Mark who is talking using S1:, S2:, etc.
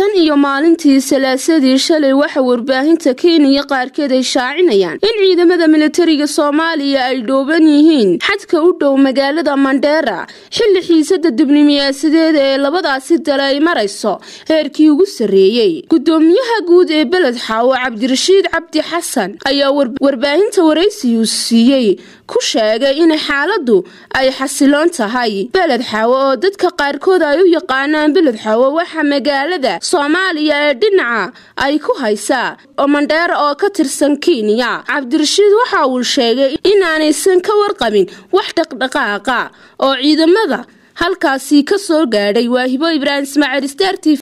S1: tan iyo maalintii salaasadii shalay waxa warbaahinta kenya qaarkeed ay shaacinayaan in ciidamada militariga soomaaliya ay dhooban yihiin xadka u dhow magaalada mandheera xilli xiisada dibnimiyaasadeeda ee labadaasi dale ay marayso heerkii ugu sarreeyey gudoomiyaha guud ee beled xaawo cabdirashiid cabdi xasan ayaa warbaahinta waraysiyu siiyey ku sheegay in xaaladu ay xasiloon tahay beled xaawo oo dadka qaarkood ay u yaqaanaan beled xaawo waxa magaalada soomaaliya ee dhinaca ay ku haysaa oo mandheera oo ka tirsan kenya cabdirashiid waxa uu sheegay inaanaysan ka warqabin wax dhaqdhaqaaqa oo ciidamada halkaasi ka soo gaadhay waahibo ibraahim ismaaciil star t